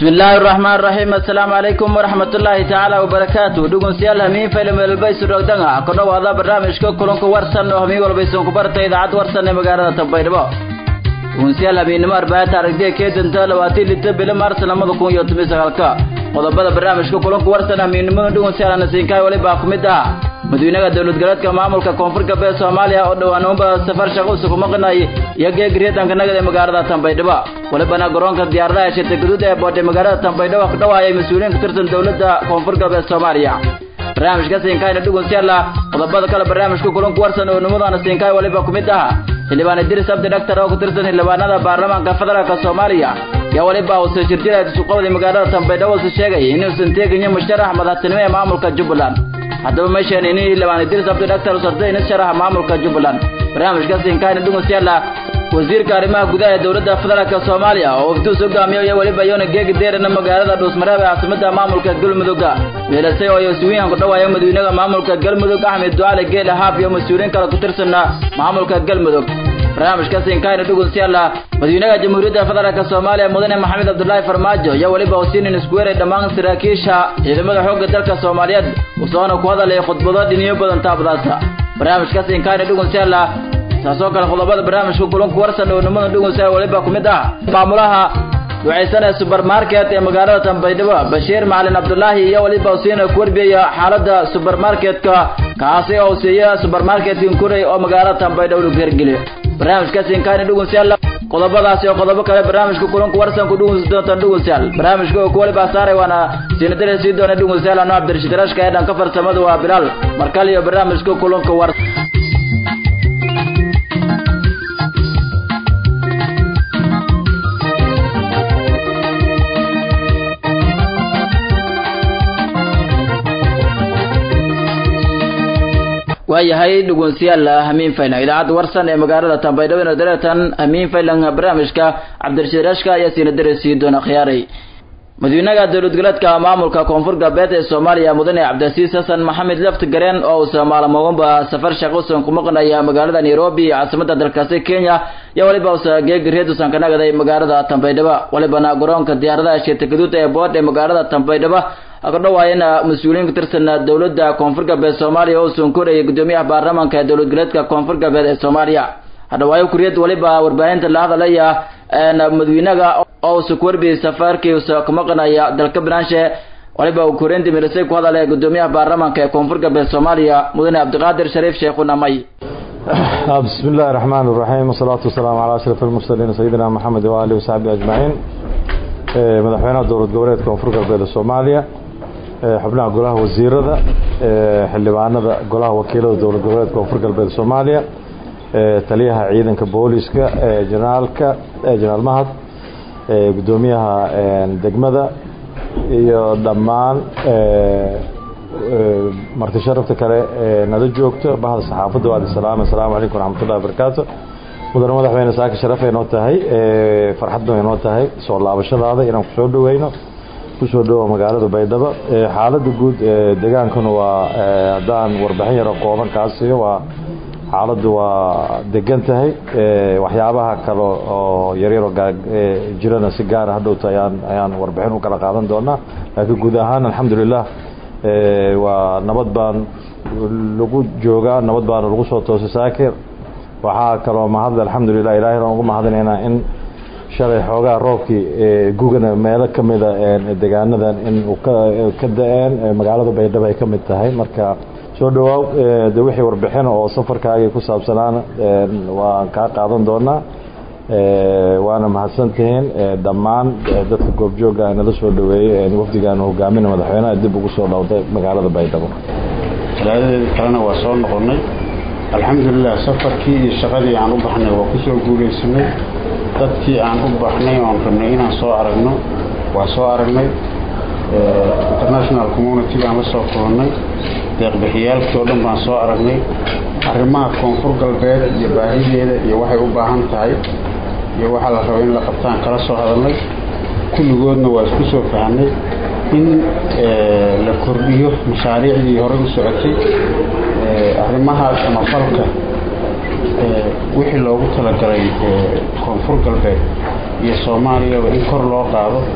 bismi illaahi araxmaan raxiim assalaamu calaykum waraxmatullaahi tacaala wabarakaatu dhegeystayaal hamiin faylam welbaysu dhogdanga ku dhowaada barnaamijka kulanka warsan oo hamiin walbaysan ku barta idaacad warsan ee magaalada tanbaydhabo dhegeystayaal hamiinnimo arbaahinta aragtiya kee danta labaatii lita bilo maars lamada kun iyo toban sagaalka qodobada barnaamijka kulanka warsan hamiinnimada dhegeystayaal nasiinkaay walibaa ku mid ah madaxweynaha dowlad goboleedka maamulka koonfur galbeed soomaaliya oo dhowaan unba safar shaqo usugu maqnay iyo geegriyadanka nagad ee magaalada tanbaydhabo walibana garoonka diyaaradaha shirta gaduud ee boodhay magaalada tanbaydhabo ka dhawaayay mas-uuliyiin ka tirsan dowladda koonfur galbeed soomaaliya barnaamijka siinkaayna dhegeystayaal qodobada kale barnaamijka kulanku warsan oo nimadana siinkaay waliba ku mid ah xildhibaan idris abdi dhaktar oo ku tirsan xildhibaanada baarlamaanka federaalka soomaaliya yaa waliba uu soo jirjira isuqabday magaalada tanbaydhabo uu sheegay inuusan teegin musharax madaxtinimo ee maamulka jubbaland haddaba meeshaan ini xildhibaan idris abdi dhaktar usartay ina sharaxa maamulka jubbaland barnaamijka siinkaayna dhegeystayaal wasiirka arrimaha gudaha ee dowladda federaalka soomaaliya oo ufduus hogaamiyo iyo weliba yoona geegi deerana magaalada dhuusmareeb ee caasimada maamulka galmudugga meelasay oo mas-uuliyiin ku dhawaaya madaxweynaha maamulka galmudug axmed ducaale geele haaf iyo mas-uuliyiin kale ku tirsana maamulka galmudug barnaamijka siinkaayna dhegeystayaal madaxweynaha jamhuuriyadda federaalka soomaaliya mudane maxamed cabdulaahi farmaajo iyo weliba husiinin iskuweeray dhammaan saraakiisha ciidamada xoogga dalka soomaaliyeed usoona ku hadalay khudbado dhiniyo badan taabadaasa barnaamijka siinkaayna dhegeystayaal taasoo kale qodobada barnaamijka kulanku warsan oo nimada dhegeystayaal waliba ku mid ah maamulaha ducaysan ee subermarket ee magaalada tanbaydhabo bashiir macalin cabdulaahi iyo waliba husiina ku warbiyaya xaaladda subermarketka kaasi oo siiya subermarketkin kuray oo magaalada tanbaydhabo lagu hergeliyo barnaamijka siinkaayna dhegeystayaal qodobadaasi oo qodobo kale barnaamijka kulanku warsan ku dhegeysan doontaan dhegeystayaal barnaamijka oo ku waliba saaray waana siinadare sii doona dhegeystayaal anoo cabdirashiid rashka ee dhanka farsamada waa bilaal markale iyo barnaamijka kulanka warsan waayahay dhegeystayaal hamiin faylan idaacadda warsan ee magaalada tanbaydhabo ina dareetan hamiin faylan barnaamijka cabdirashiid rashka ayaa siina dareysiin doona khiyaaray madaxweynaha dowlad goboleedka maamulka koonfur galbeed ee soomaaliya mudane cabdilasiis xasan maxamed lafti gareen oo uusa maalmoodba safar shaqousan ku maqnaya magaalada nairobi caasimada dalkaasi kenya iyo waliba usa geegi reedusan ka nagaday magaalada tanbaydhabo walibana garoonka diyaaradaha shirta gaduud ee bood ee magaalada tanbaydhabo ka dhawaayana mas-uuliyiin ka tirsan dowladda koonfur galbeed soomaaliya oo usan korayay gudoomiyaha baarlamaanka ee dowlad goboleedka koonfur galbeed ee soomaaliya hadhawaayo kuriyad waliba warbaahinta la hadalaya madaxweynaha oo usa ku warbiyay safarkii usa ku maqnaya dalka banaanshe waliba uu koreynta mirisay ku hadalay gudoomiyaha baarlamaanka ee koonfur galbeed soomaaliya mudane cabdiqaadir shariif sheekhuna may بسم الله الرحمن الرحيم والصلاة والسلام على أشرف المرسلين سيدنا محمد وآله وصحبه أجمعين madaxweynaha dowlad goboleedka koonfur galbeed soomaaliya xubnaha golaha wasiirada xildhibaanada golaha wakiilada dowlad goboleedka koonfur galbeed soomaaliya taliyaha ciidanka booliska jenaraalka jenaraal mahad gudoomiyaha degmada iyo dhammaan marti sharafta kale nala joogto bahda saxaafadda waadi salaam asalaamu calaykum waraxmatullahi wabarakaatu mudane madaxweyne saaka sharafay noo tahay farxad bay noo tahay soo laabashadaada inaan kusoo dhaweyno kusoo dhawo magaalada baydhabo xaalada guud degaankuna waa haddaan warbixin yaro kooban kaasiyo waa xaaladdu waa degan tahay waxyaabaha kale oo yaryaro jirana si gaara hadhowta ayaan ayaan warbixin u kala qaadan doonaa laakiin guud ahaan alxamdulilah waa nabad baan lagu joogaa nabad baana lagu soo toosay saakir waxaa kaloo mahadle alxamdulilah ilahay aan ugu mahadinaynaa in shalay xoogaa roobkii gugana meelo ka mida degaanadan in uu ka da-een magaalada baydhabo ay ka mid tahay marka soo dhawaaw de wixii warbixin oo safarkaagii ku saabsanaana waan kaa qaadan doonaa waana mahadsantihiin dhammaan dadka goobjooga nala soo dhaweeyey wafdigaan hogaamin madaxweynaha dib ugu soo dhowday magaalada baydhabo talaadadeeda kalena waa soo noqonnay alxamdulilah safarkii iyo shaqadii aan u baxnay waa ku soo guulaysanay dadkii aan u baxnay oon rabnay inaan soo aragno waa soo aragnay international community baan la soo kulannay deeqbixiyaalkii oo dhan baan soo aragnay arrimaha koonfur galbeed iyo baahideeda iyo waxay u baahan tahay iyo waxaa la raba in la qabtaan kala soo hadalnay kulligoodna waa isku soo fahnay in la kordhiyo mashaariicdii horey u socotay arrimaha samafalka wixii loogu talagalay koonfur galbeed iyo soomaaliyaba in kor loo qaado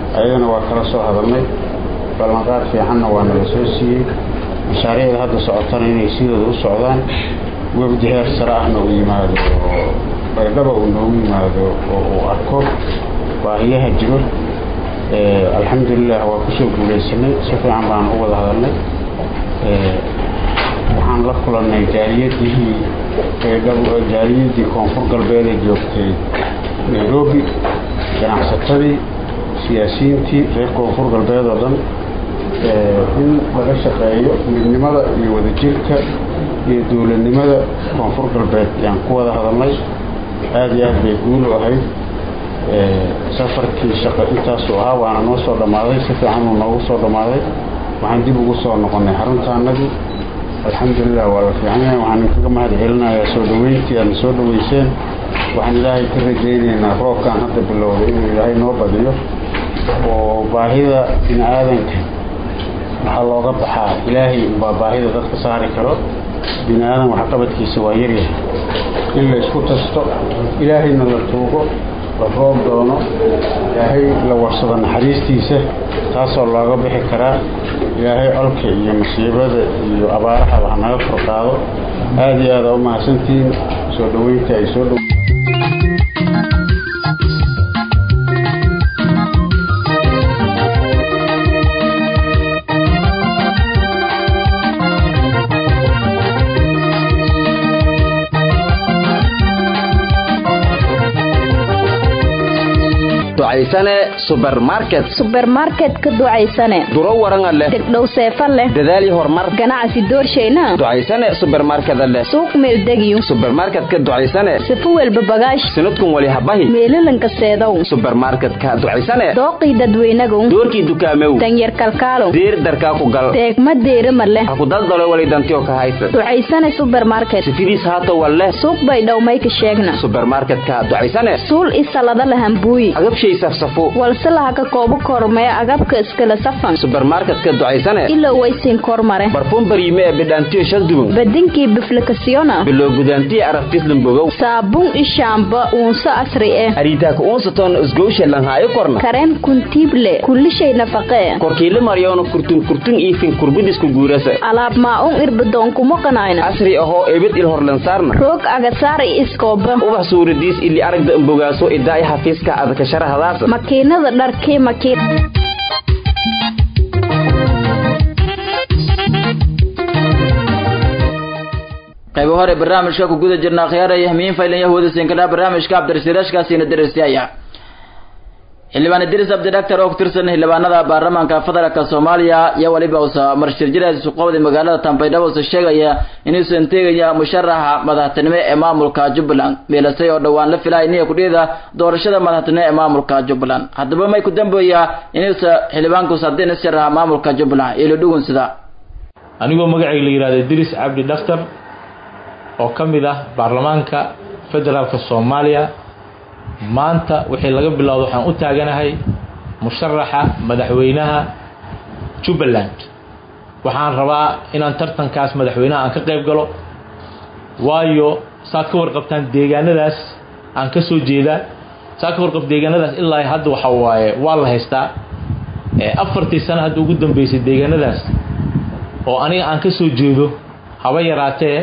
ayadana waa kala soo hadalnay ballanqaad fiicanna waa nala soo siiyey mashaariicda hadda socotana inay sidooda u socdaan wafdi heer sare ahna uu yimaado oo baydhaba uu noogu yimaado oo uu arko baahiyaha jiro alxamdulilah waa kusoo guulaysanay si fiican baan u wada hadalnay waxaan la kulannay jaaliyadihii baydhabo jaaliyadii koonfur galbeed ee joogtay nairobi ganacsatadii siyaasiyiintii reer koonfur galbeed oo dhan in laga shaqeeyo midnimada iyo wadajirka iyo dowladnimada koonfur galbeed ayaan ku wada hadalnay aada iyo aad bay guul u ahayd safarkii shaqo intaasuu ahaa waana noo soo dhammaaday si fiican uu noogu soo dhammaaday waxaan dib ugu soo noqonnay xaruntaanadii alxamdulilah waa la fiican yahay waxaan inkaga mahad celinayaa soo dhaweyntii aadna soo dhaweyseen waxaan ilaahay ka rajaynaynaa roobkan hadda bilowday inuu ilaahay noo badiyo oo baahida bini aadanka waxaa looga baxaa ilaahay baa baahida dadka saari karo bini aadan waxqabadkiisa waa yaryahay in la isku tasto ilaahayna la tuugo la roob doono ilaahay la warsado naxariistiisa taasoo looga bixi karaa ilaahay colka iyo masiibada iyo abaarahaba hanaga kor qaado aada iyo aada u mahadsantihiin soo dhaweynta ay soo dhow ducaysane subermarket subermarket ka ducaysane duro waranga leh degdhow seefa leh dadaal iyo horumar ganacsi doorshayna ducaysane subermarkeda leh suuq meeldegiyo subermarketka ducaysane sifo welba bagaash sinadkun wali habahi meelalanka seedow subermarketka ducaysane dooqii dadweynagow doorkii dukaamew danyar kalkaalow diir darkaa ku gal deegma deerima leh ha ku daldalo wali dantiyo ka haysa ducaysane subermarket sifidiis haata walleh suuq bay dhowmayka sheegna subermarketka ducaysane suul isalada lahambuuyi agabshay safsafo walse lahaka koobo kormee agabka iskala safan subermarketka ducaysane ilow waysiin kormare barfuun baryime ee bidhaantiyo shalduban badinkii biflikasiyona biloo gudaantiyo araftislambogow saabuun ishaamba uunso asri eh ariitaaka uunsaton isgowshe lanhaayo korna kareen kuntiible kullishay nafaqee korkiile maryoona kurtun kurtun iifin kurbidisku guurasa alaab maa-un irbadoonkumo qanayna casri ahoo ebid il horlansaarna roog agasaar i iskooba ubax suuradiis ili aragda ambogaaso idaay xafiiska adakasharahadaasa makiinada dharkii makiin qaybo hore barnaamijka ku guda jirna khiyaaraya hamiin faylan yahuuda sinkadhaa barnaamijka cabdirasiiraashkaasiina darasyaya xildhibaan idris abdi dhaktar oo ku tirsan xildhibaanada baarlamaanka federaalka soomaaliya iyo weliba usa marshirjiraas suqowda magaalada tambaydhabo usa sheegaya inuusan teegaya musharaxa madaxtinimo ee maamulka jubbaland meelasay oo dhowaan la filaya niya kudhiyada doorashada madaxtinimo ee maamulka jubbaland haddaba may ku dambeeya inuusa xildhibaankuus haddii na sharaxa maamulka jubbaland ilo dhugun sida anigoo magacayga la yihahdo idris cabdi dhaktar oo ka mid ah baarlamaanka federaalka soomaaliya maanta wixii laga bilowdo waxaan u taaganahay musharaxa madaxweynaha jubbaland waxaan rabaa inaan tartankaas madaxweynaha aan ka qayb galo waayo saad ka warqabtaan deegaanadaas aan ka soo jeedaa saad ka warqab deegaanadaas ilaa hadda waxa waaye waa la haystaa afartii sano hadda ugu dambeysay deegaanadaas oo aniga aan ka soo jeedo haba yaraatee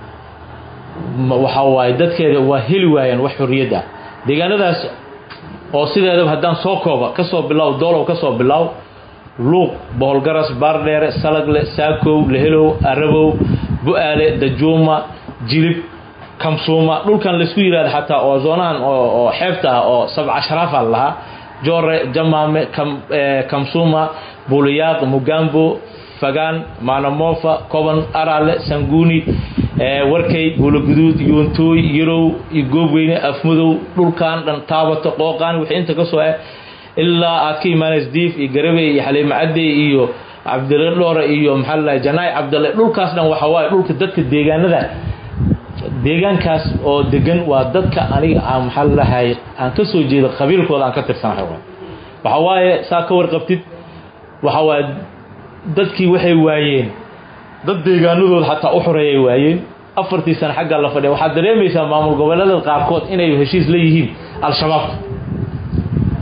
waxa waaye dadkeeda waa heli waayaan wax xorriyad ah deegaanadaas oo sideedaba haddaan soo kooba ka soo bilow doolow ka soo bilow luuq boholgaras baardheere salagle saakow lehelow arabow bu-aale dajuuma jilib kamsuuma dhulkan laysku yihahdo xataa oo zoonahan oo xeebta ah oo sabca sharaafa lahaa joore jamaame kamsuuma buliyaaq mugambo fagaan maanamofa koban araale sanguuni warkay buulaguduud yuuntooy yarow iyo goobweyne afmadow dhulkan dhan taabato qooqaan wixii inta ka soo ah ilaa aad ka imaanays diif iyo garabey iyo xaliimo cadey iyo cabdile dhoore iyo maxaa lalahay janaay cabdale dhulkaas dhan waxa waaye dhulka dadka deegaanada deegaankaas oo degan waa dadka aniga aan maxaa lalahay aan ka soo jeedo qabiilkooda aan ka tirsanahay waxa waaye saa ka warqabtid waxa waaye dadkii waxay waayeen dad deegaanadooda xataa u xoreeyay waayeen afartii sano xaggaa la fadhiya waxaad dareemaysaa maamul goboleedada qaarkood inay heshiis la yihiin al-shabaab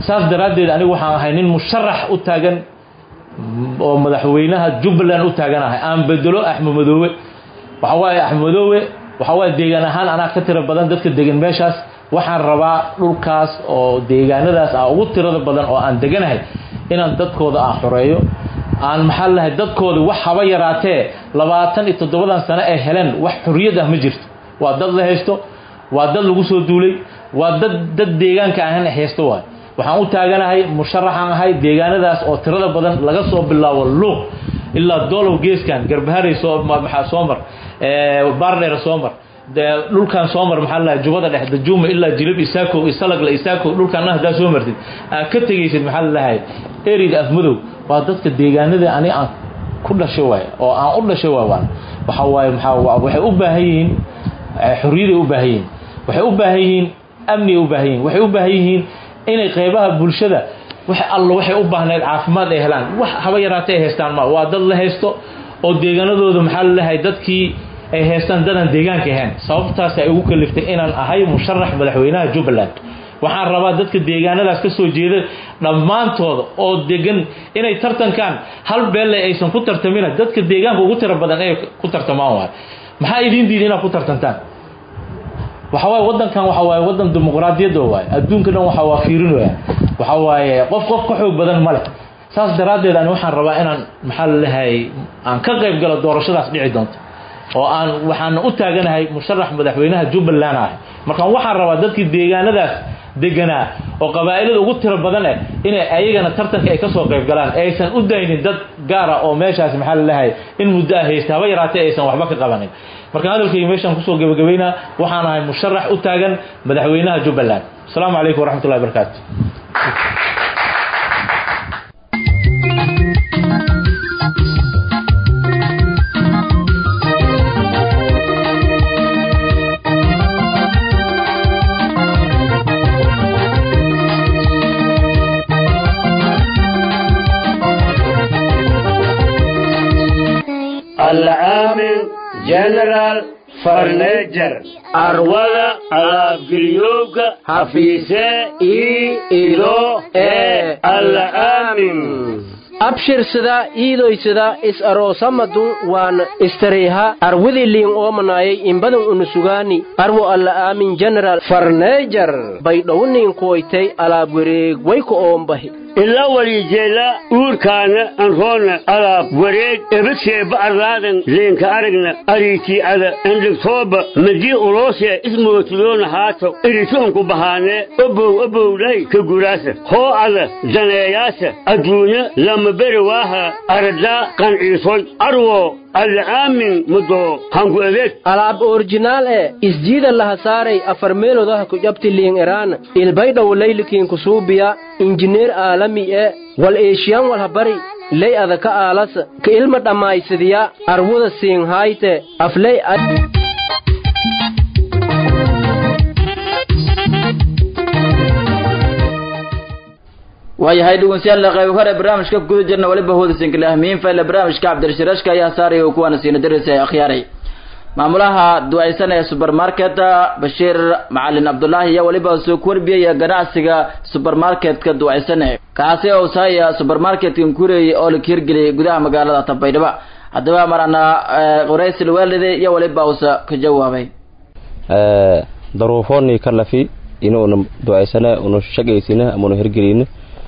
saas daraaddeed anigu waxaan ahay nin musharax u taagan oo madaxweynaha jubbaland u taaganahay aan bedelo axmed madoobe waxa waaye axmed madoobe waxa waaye deegaan ahaan anaa ka tiro badan dadka degan meeshaas waxaan rabaa dhulkaas oo deegaanadaas ah ugu tirada badan oo aan deganahay inaan dadkooda aan xoreeyo aan maxaa lahay dadkooda wax haba yaraatee labaatan iyo toddobadan sano ay heleen wax xorriyad ah ma jirto waa dad la haysto waa dad lagu soo duulay waa dad dad deegaanka ahan haysto waay waxaan u taaganahay musharaxaan ahay deegaanadaas oo tirada badan laga soo bilaabo luuq ilaa doolow geeskan garbaharay soo maxaa soo mar baardheer soo mar dhulkan soo mar maxaa lahay jubada dhex dajuuma ilaa jilib isaakow isalagla isaakow dhulkan haddaa soo martid aad ka tegaysid maxaa lalahay eriga afmadow waa dadka deegaanada ani aan ku dhashay waay oo aan u dhashay waay waan waxa waaye maxaa waxay u baahan yihiin xorriyaday u baahan yihiin waxay u baahan yihiin amniyay u baahan yihiin waxay u baahan yihiin inay qaybaha bulshada wax alla waxay u baahnayd caafimaad ay helaan wax haba yaraatay ay haystaan ma waa dad la haysto oo deegaanadooda maxaa lalahay dadkii ay haystaan dadaan deegaanka ahayn sababtaas ay ugu kaliftay inaan ahay musharax madaxweynaha jubbaland waxaan rabaa dadka deegaanadaas ka soo jeeda dhammaantooda oo degan inay tartankaan hal beelle aysan ku tartamina dadka deegaanka ugu tiro badan inay ku tartamaan waay maxaa idiin diida inaad ku tartantaan waxa waaye waddankan waxa waaye waddan dimuqraadiyadda waaye adduunka dhan waxa waa fiirinaya waxa waaye qof qof ka xoog badan ma leh saas daraaddeed ani waxaan rabaa inaan maxaa lalahay aan ka qayb galo doorashadaas dhici doonto oo aan waxaan u taaganahay musharax madaxweynaha jubbaland ah markaan waxaan rabaa dadkii deegaanadaas deganaa oo qabaa'ilada ugu tiro badan eh inay ayagana tartanka ay ka soo qayb galaan aysan u daynin dad gaara oo meeshaas maxaa lalahay in muddo ah haysta haba yaraatee aysan waxba ka qabanin markaan hadalkayga meeshaan kusoo gebagabaynaa waxaan ahay musharax u taagan madaxweynaha jubbaland asalaamu calaykum waraxmatullahi barakaatu العامل جنرال فرنيجر أرولا أبقريوك حفيسة إي إلو إي العامل abshirsada iidoysada is aroosamadun waan istareyha arwidi liin oomanayay imbadan unusugaani arwo alla aamin general farneejar baydhowniin kuwaytay alaab wareeg wayka oombahi ila walijeela uurkaana anroona alaab wareeg ebaseeba arlaadan leenka aragna ariitii ada andhigtooba madii uloosee ismootiloona haato iritoonku bahaanee obow obowlay ka guraasa hoo ada daneeyaasa adduunya lama beri waaha aradaa qanciisoy arwo alcaamin mudoo hanku adeeg alaab orjinaal e isjiida laha saaray afar meelodaha ku jabti liin eraana ilbaydhow laylikiin kusuubiya injineer aalami e wal eeshiyan walhabari ley adaka aalasa ka ilma dhammaysadiya arwuda siinhayte afley waayahay dhegeystayaal qayb hore barnaamijka guda jirna waliba hoodasinka ahmiin fayle barnaamijka cabdirashirashka ayaa saaraya uu kuwaana siina darisa ee akhyaaray maamulaha ducaysan ee supermarketa bashiir macalin cabdulaahi iyo waliba soo kuwarbiyaya ganacsiga supermarketka ducaysane kaasi oo saaya supermarketkan kureeyay oo la hirgeliyay gudaha magaalada tabaydhaba haddaba marana qoraysil waalide iyo waliba usa ka jawaabay daruufooni kalafi inuuna ducaysana una shaqaysina ama una hirgelina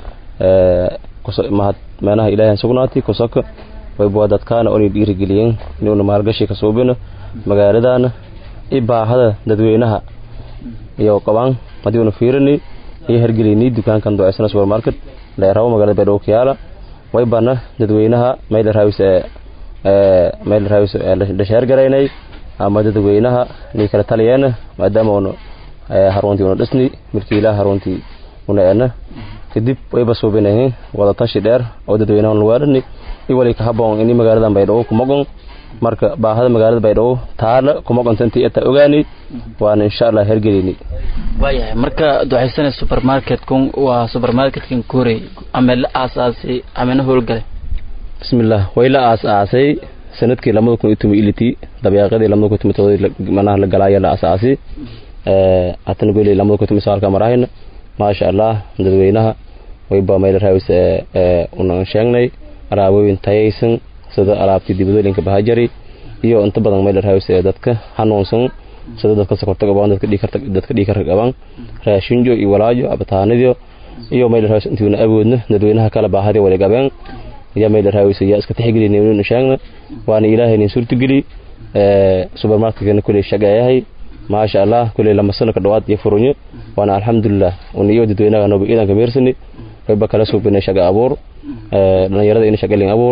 mahad meelaha ilaahay sugnaati kusaka wayba dadkaana onay dhiirigeliyeen inuuna maalgashi ka suubino magaaladana i baahada dadweynaha iyo qabaan haddii una fiirini iyo hergelini dukaankan ducaysana supermarket dheeraabo magaalada baydhabo kiyaala waybana dadweynaha meel raawis meel raawis dhasheergaraynay ama dadweynaha ni kala taliyeena maadaama una haruntii una dhisni milkiilaha haruntii una eena kadib wayba suubinahin wada tashi dheer oo dadweynaha lugaarani iwali ka haboon ini magaaladan baydhabo kumagon marka baahada magaalada baydhabo taala kumagonta intii inta ogaani waana insha allah hergelini waayahay marka ducaysana supermarketkun waa supermarketkan korey ama la aasaasay amana howlgalay bismillah way la aas-aasay sanadkii lamada kun iyo toban ilitii dabeeqadii lamada kun toban todobadii manaha la galaaya la aas-aasay hatana goley lamada kun toban sagaalka marahayna maasha allah dadweynaha wayba mayla raawis unan sheegnay alaabooyin tayaysan sida alaabtii dibadooyinka bahajari iyo inta badan mayla raawis dadka hanuunsan sida dadka sokorta qabaan dadka dhiikarta dadka dhiikarka qabaan raashinjo iyo walaajo abataanadiyo iyo mayla raawis intiina awoodna dadweynaha kala baahadi wali qabeen ya mayla raawis ya iska tixgelinay inuu sheegna waana ilaahay nin suurtageli supermarketkana kuley shaqeeyahay maasha allah kuley lama sano ka dhawaad iyo furunyo waana alxamdulilah una iyo dadweynaha nooba iidanka meersani wayba kala suubinay shaqa abuur dhalinyarada ina shaqalin abuur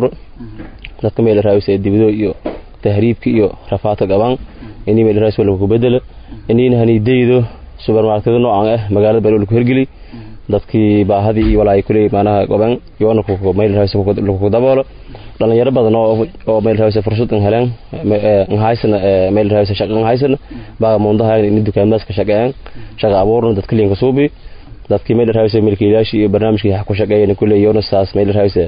dadka mayla raawis ee dibido iyo tahriibka iyo rafaadka qabaan inii mayla raawis walba ku bedelo iniina hanidaydo supermarketada noocan ah magaalada baa lagu hergeli dadkii baahadii iyo walaay kuley maanaha qaban yoona mayla raawis lagu daboolo dhalinyaro badan oo oo mayl raawis fursad an heleen haysana mayl raawis shaqo haysana baa muundaha in dukaamadaas ka shaqeeyaan shaqa abuurna dadka liinka suubi dadkii mayl raawis milkiilayaasha iyo barnaamijkii wax ku shaqeeyeen kuley yoona saas mayl raawis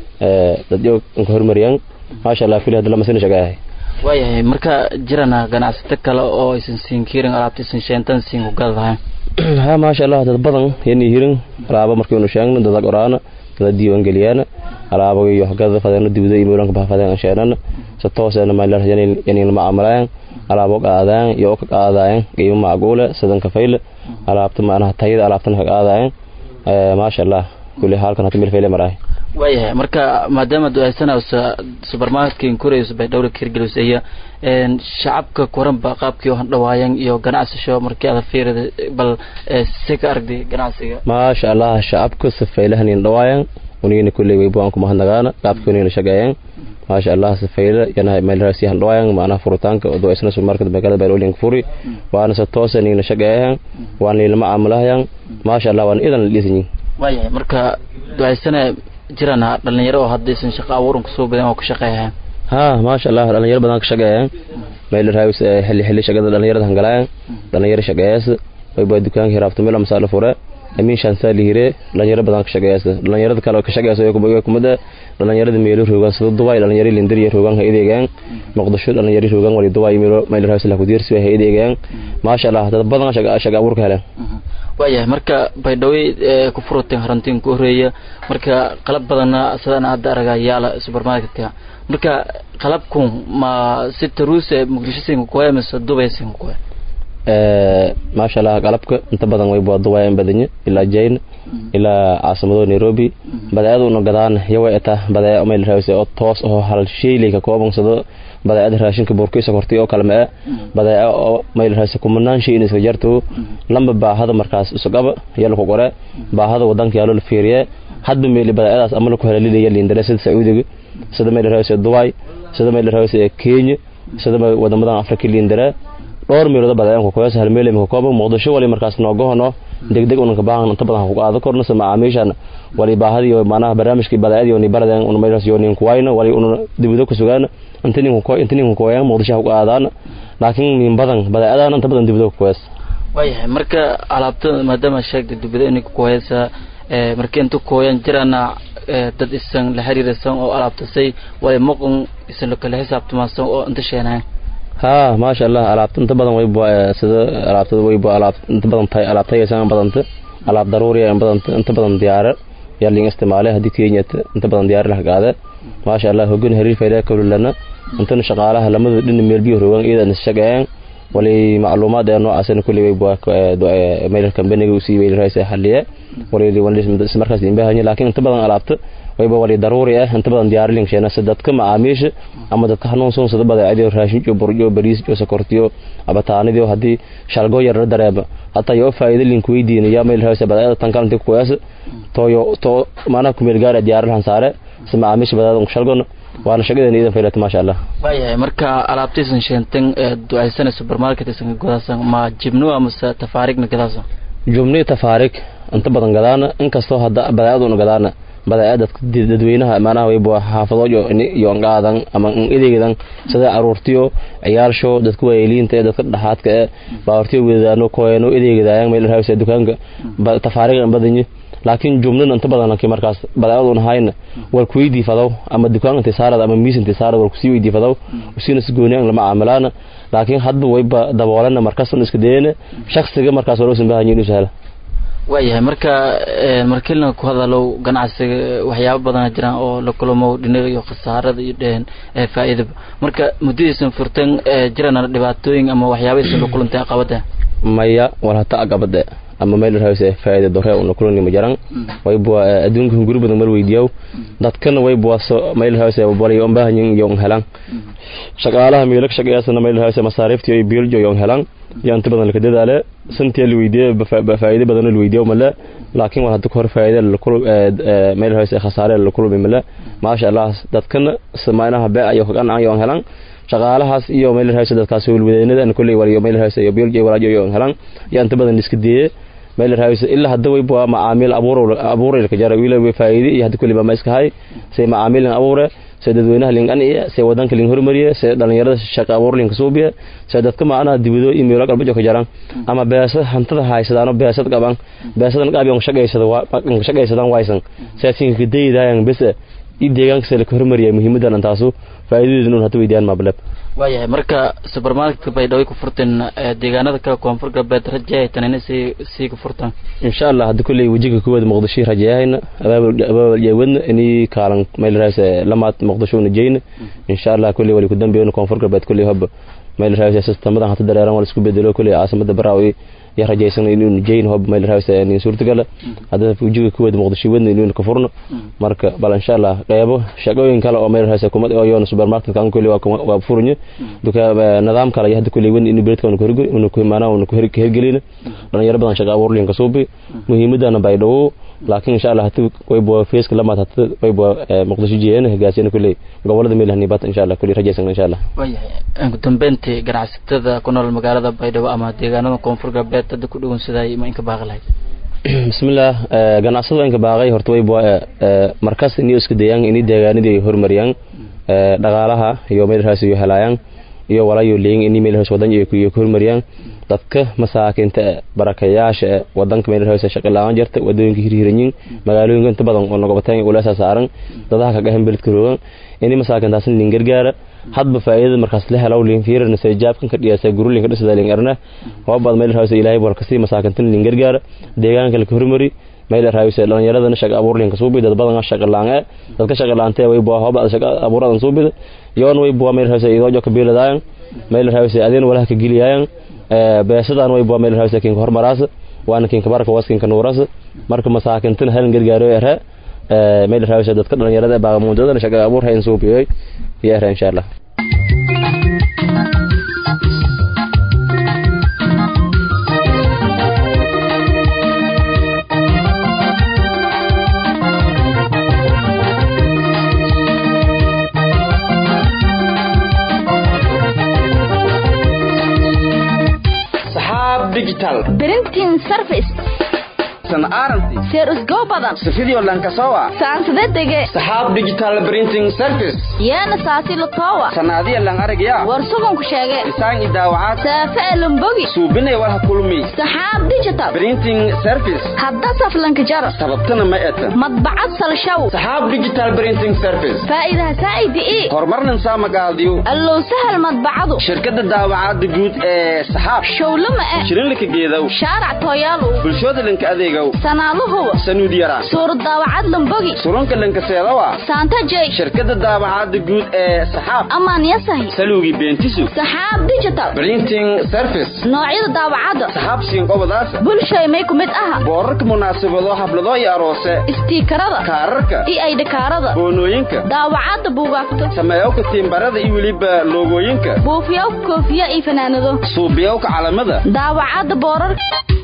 dad yo ka hormariyaan maasha allah kuley hadda lama sano shaqeeyahay waayahay marka jirana ganacsato kale oo aysan siin kirin alaabta isan sheentan siin ku gadadahayn ha maasha allah dad badan yani hirin alaaba markaynu sheegno dada qoraana dada diiwaangeliyaana alaaba iyo hagada fadeeno dibida iyo meelanka bahafadeen sheenana si toosena maylar yani lama amalayaan alaabo qaadaan iyo ka qaadayaan qiimo macquule sidan kafayle alaabta macnaha tayada alaabtana ka qaadayaan maasha allah kulli halkan hata meel fayle maraay waayahay marka maadaama duaysanaysa supermarketkin korayso bay dhowra kirgelis iyo shacabka kuranba qaabkii oo handhawaayan iyo ganacsasho markii aad fiirida bal si ka aragday ganacsiga maasha allah shacabka safaylahan in dhawaayan unigina kulley way buan kuma hadnagaana qaabkii unigina shaqeeyaan maasha allah safayla yana meel raasi handhawaayan macnaha furitaanka oo duaysana supermarket magaalada bayloolinka furi waana se toosa nigina shaqeeyayan waana nilama caamulahayan maasha allah waana idan la dhisanyin waayahay marka duaysana jirana dhalinyaro oo haddaysan shaqo abuuranka soo badan oo ka shaqeeyaan ha maasha allah dhalinyaro badan ka shaqeeyaan meel raawis xilli xilli shaqada dhalinyarada hangalayaan dhalinyaro shaqeeyas wayba dukaanka hiraabto meel masaala fure amiin shansaali hire dhalinyaro badan ka shaqeeyas dhalinyarada kale ka shaqeeyas oo kumada dhalinyarada meelo roogan sida dubai dhalinyaro lindiriya roogan ha ideegaan muqdisho dhalinyaro roogan wali dubai meelo meel raawis la ku diirsi ha ideegaan maasha allah dad badan shaqa shaqa abuurka heleen waayahay marka baydhawey ku furuteen harantiin ku horeeya marka qalab badanna sidaan hadda aragaa yaala supermarketka marka qalabku ma si taruuse muqdisho sinka kuwaya mise dubay sinka kuwaya maasha allah qalabka inta badan way bua dubayan badanya ilaa jayn ilaa caasimado nairobi badeecada una gadaan yawa eta badeeco meel raawise oo toos oo hal sheyley ka koobansado badeecada raashinka burkiisa kortay oo kale ma e badeeco oo meel raawise kumanaan shay in iska jarto lamba baahada markaas isugaba yala ku qore baahada wadanka yaalo la fiiriye hadba meel badeecadaas ama la ku hela lilaya lindare sida sacuudiga sida meel raawise dubai sida meel raawise kenya sida wadamadan afrika lindare dhowr meelood badeecanka kuyaas hal meel imika kooban muqdisho wali markaas noogohono degdeg unanka baahan inta badan ku qaado korno sama macaamiishan wali baahadi iyo macnaha barnaamijkii badeecadii oo ni baradan una meelaas iyo nin kuwayna wali una dibido ku sugaan inta nin ku inta nin ku kuwayaan muqdisho ku qaadaan laakiin min badan badeecadan inta badan dibido ku kuwaas waayahay marka alaabta maadaama sheegtay dibido inay ku kuwaysa marka inta kuwayan jirana dad isan la xiriirsan oo alaabtasay way muqan isan la kala xisaabtamaasan oo inta sheenayn ha maasha allah alaabta inta badan way sida alaabtada way alaab inta badan tahay alaab tayaysan badanta alaab daruuri ah badanta inta badan diyaar yaa liin isticmaalay hadii Kenya inta badan diyaar la hagaada maasha allah hogan hariir fayda kawlana inta shaqaalaha lamada dhin meel biyo rogan iidan shaqeeyaan wali macluumaad ee noocaasna kulli way bua meel kambaniga u sii weyl raayay xalliye wali wali markaas in baahan laakiin inta badan alaabta wayba wali daruuri ah inta badan diyaar lin sheena dadka macaamiisha ama dadka hanuunsan sida badeecadii raashin iyo burjo bariis iyo sokortiyo abataanidii hadii shalgo yar dareeba hata yo faa'iido lin ku weydiin ya meel raayay badeecada tan kalanta ku yaas toyo to maana ku meel gaar diyaar lahan saare si macaamiisha badeecada shalgona waana shaqadeena idan faylata maasha allah waayahay marka alaabtiisan sheenten ducaysana supermarket isan godaasan ma jibno amase tafaariigna gadaasan jumni tafaarig inta badan gadaana inkastoo hadda badeecaduna gadaana badeecada dadweynaha maanaha way xaafadoojo iyo qaadan ama ideegadan sida caruurtiyo ciyaalsho dadka waayeliinta ee dadka dhaxaadka ee baawartiyo wadaano koeno ideegadaayaan meel raawisa dukaanka tafaariga badanyi laakiin jumlana inta badan laakiin markaas badeecaduna hayna war ku weydii fadaw ama dukaan inta saarad ama miis inta saarad war ku sii weydii fadaw usina isgooniyaan lama caamalaana laakiin hadba wayba daboolana markaas un iska deena shakhsiga markaas war usan baahan inuu sahla waayahay marka markiilna ku hadalow ganacsiga waxyaabo badana jiraan oo la kulamo dhinaga iyo khasaarada iyo dheheen faa'iidaba marka muddadiisan furtan jirana dhibaatooyin ama waxyaabadiisan la kulantay caqabada maya wal hata aqabade ama meel rahayse faa'iido dore una kulani ma jaran wayba adduunka hunguri badan mar weydiyow dadkana wayba so meel rahayse bari on baahanyin iyo helan shaqaalaha meelak shaqeeyasana meel rahayse masaariiftii ay biiljo iyo helan iyo inta badan la dadaale santii la weydiiyay faa'iido badan la weydiiyo mala laakiin war hadda hor faa'iido la kulub meel rahayse khasaare la kulub mala maasha Allah dadkana samaynaha baa ayo kan ayo helan shaqaalahaas iyo meel rahayse dadkaas wulwadeynada kulli waliyo meel rahayse iyo biiljo walaajo iyo helan iyo inta badan iska diiyay meel rahayse ilaa hadda way baa macaamiil abuur abuuray ka jaray wiilay way faa'iido iyo hadda kulli ma iska hay say macaamiil abuure say dadweynaha lingan iyo say wadanka lin hormariye say dhalinyarada shaqo abuur linka suubiye say dadka macnaha dibido iyo meelo qalbo ka jaran ama beesad hantada haysadaano beesad qaban beesadan qaabiyan shaqaysada waa shaqaysadan waysan say sinka deeydayaan bes i deegaanka say la hormariye muhiimadan taasu faa'iidadeedu hadda weydiyaan mablab waayahay marka supermarketka baydhabo ku furteen deegaanada kale koonfur galbeed rajeehay tanina sii sii ku furtaan insha allah hadda kulley wejiga kuwada muqdisho rajeeyahayna abaabal jeewadna inii kaalan meel raase lamaad muqdisho una jeyna insha allah kulley wali ku dambeeyna koonfur galbeed kulley hoba meel raase sistamadan hata dareeran wala isku bedelo kulley caasimada baraawi ya rajaysan inuu jeyn hob meel raase nin suurtagala hadda wejiga kuwada muqdisho wadna inuu ka furno marka bal insha allah qeybo shaqooyin kale oo meel raase kumad oo yoona supermarket kan kulley waa furnyo duka nidaam kale hadda kulley wadna inuu beredka unu ku unu ku imaanaa unu ku hergelina dhalinyaro badan shaqa abuur linka suubi muhiimadana baydhabo laakiin insha allah hati wayba feeska lamaad hati wayba muqdisho jeeyana hagaasiyana kulley gobolada meel hanibat insha allah kulley rajaysan insha allah waayahay ugu dambeyntii ganacsatada ku nool magaalada baydhabo ama deegaanada koonfur galbeed hadda ku dhugun sidaay ma inka baaqi lahayd bismillah ganacsada inka baaqay horta wayba markas inii iska dayaan inii deegaanadii horumariyaan dhaqaalaha iyo meel raas iyo helayaan iyo walayo leeyin inii meel raas wadan iyo ku horumariyaan dadka masaakinta barakayaasha wadanka meel raas shaqo la'aan jirta wadooyinka hirhiranyin magaalooyinka inta badan oo noqobataan ulaasa saaran dadaha ka gahan beledka roogan inii masaakintaas nin gargaara hadba faa'iidada markaas la helaw liin fiirana say jaabkan ka dhiyasa gurulin ka dhisada liin arna waa bad meel raas ilaahay bal kasi masaakintan liin gargaara deegaanka la horumari meel raayse dhalinyaradana shaqa abuur linka suubi dad badan shaqa laanga dadka shaqa laante way baa hoba shaqa abuuradan suubi yoon way baa meel raayse idoo joka biiladaan meel raayse adeen walaha ka giliyaan beesadan way baa meel raayse kin hormaraas waana kin kabarka waskin ka nuuras marka masaakintan hal gargaaro era meel raayse dadka dhalinyarada baa muudada shaqa abuur hayn suubiyay ya insha Allah digital printing service san aranti seer usgo badan sifidio lankasowa saansade dege saxaab digital printing service yeena saasi latowa sanaadiya lang aragya war suganku sheege isaan i daawacaad saafe elumbogi suubinay walha kulmi saxaab digital printing service hadda saflanka jaro sababtana ma eta madbacad salshaw saxaab digital printing service faa'iidaha saa'idi ii horumarnan saa magaaldiyo allow sahal madbacadu shirkadda daawacaadda guud ee saxaab showlama eh shirinlika geedow shaarac tooyaalow bulshooda lanka adeegow sanaaluhuwa sanuud yara suurad daawacad lambogi surunka lankaseedawa saanta jey shirkadda daawacaadda guud ee saxaab amaan yasahi saluugi beentisu saxaab digital printing service noocyada daawacadda saxaab siinqobadaasa bulshay may ku mid aha boorarka munaasabado hablado iyo aroose istiikarada kaararka iyo aydhakaarada boonooyinka daawacadda buugaagta sameeyowka tiimbarada iyo weliba loogooyinka buufiyowka koofiya iyo fanaanado suubiyowka calamada daawacadda boorarka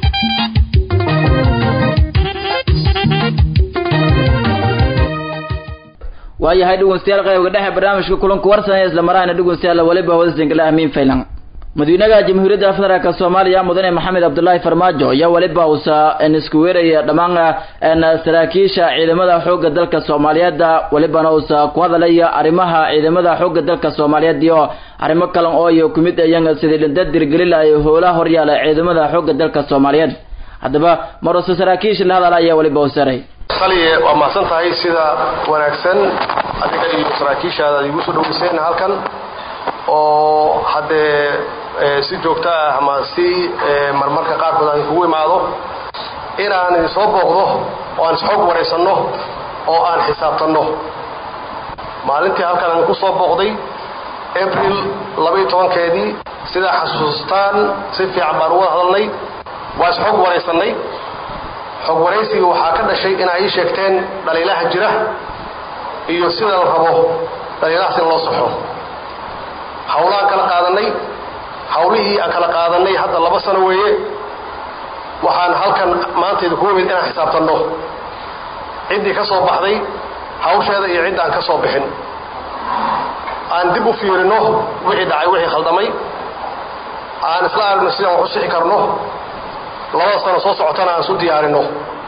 waayahay dhegeystayaal qaybka dhexe barnaamijka kulanka warsanaya isla marahayna dhegeystayaal waliba wadasinkala amiin faylan madaxweynaha jamhuuriyadda federaalk soomaaliya mudane maxamed cabdulaahi farmaajo ayaa waliba uusa isku weeraya dhammaan saraakiisha ciidamada xoogga dalka soomaaliyeed walibana uusa ku hadalaya arrimaha ciidamada xoogga dalka soomaaliyeed iyo arrimo kale oo iyo kumid ayanga sidii dhinta dirgelilaya howlaha horyaala ciidamada xoogga dalka soomaaliyeed haddaba maruse saraakiisha la hadala ayaa waliba usaray qaliye waa mahadsan tahay sida wanaagsan adiga iyo saraakiishaada ad igu soo dhoweyseen halkan oo haddee si joogto ah ama si marmarka qaarkood aan kugu imaado inaan idin soo booqdo oo aan isxoog waraysanno oo aan xisaabtanno maalintii halkaan idinku soo booqday abril labaiyo tobankeedii sidaa xasuustaan si fiican baan uga hadalnay waa isxog waraysannay xog waraysigii waxaa ka dhashay inaa ii sheegteen dhaliilaha jira iyo sida la rabo dhaliilahaas in loo saxo hawlaan kala qaadannay hawlihii aan kala qaadannay hadda laba sano weeye waxaan halkan maanta idinku imid inaan xisaabtanno ciddii ka soo baxday hawsheeda iyo cidd aan ka soo bixin aan dib u fiirino wixii dhacay wixii khaldamay aan isla aragno sidaan wax u sixi karno labada sano soo socotana aan isu diyaarinno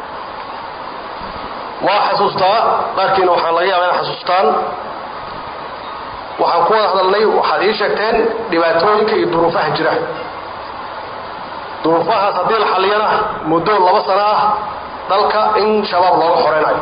waa xasuustaa qaarkiina waxaan laga yaabaa inaad xasuustaan waxaan ku wada hadalnay waxaad ii sheegteen dhibaatooyinka iyo duruufaha jira duruufahaas haddii la xalliyana muddo laba sano ah dalka in shabaab looga xoreynayo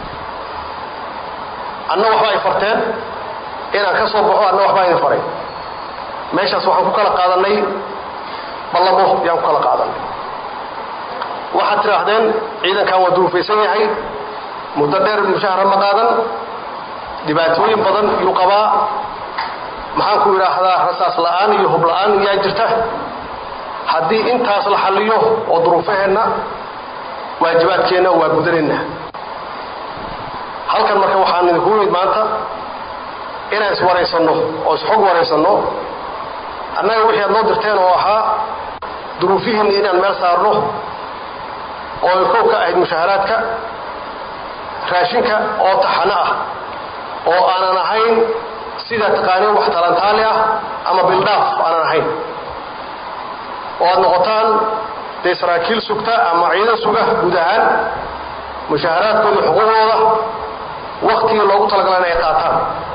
anna waxba ay farteen inaan ka soo baxo anna waxbaa idin faray meeshaas waxaan ku kala qaadannay ballamo yaan ku kala qaadannay waxaad tidhaahdeen ciidankan waa duruufaysan yahay muddo dheer mushahara ma qaadan dhibaatooyin badan yuu qabaa maxaan ku idhaahdaa rasaas la'aan iyo hub la'aan yaa jirta haddii intaas la xalliyo oo duruufaheenna waajibaadkeenna waa gudanayna halkan marka waxaan idinku imid maanta inaan iswaraysanno oo isxog waraysanno annaga wixii aad noo dirteen oo ahaa duruufihiinni inaan meel saarno oo ay kow ka ahayd mushaharaadka raashinka oo taxano ah oo aanan ahayn sida taqaaniin wax talantaali ah ama bildhaaf aanan ahayn oo aad noqotaan dee saraakiil sugta ama ciidan suga guud ahaan mushaharaadkooda iyo xuquuqdooda waktigii loogu talagalan ay qaataan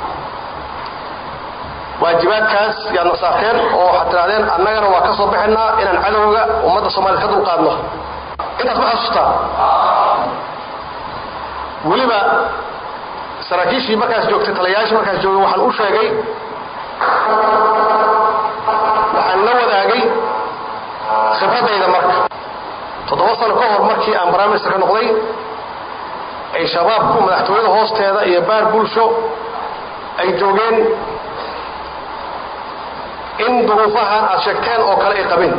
waajibaadkaas yaadna saarteen oo waxaad tidhahdeen annagana waa ka soo baxaynaa inaan cadowga ummadda soomaaliyed ka dulqaadno intaas ma xasuustaa weliba saraakiishii markaas joogtay talayaashii markaas joogay waxaan u sheegay waxaan la wadaagay khibradayda marka toddoba sano ka hor markii aan baraaminister ka noqday ay shabaabku madaxtooyada hoosteeda iyo baar bulsho ay joogeen in duruufahan aad sheegteen oo kale ay qabeen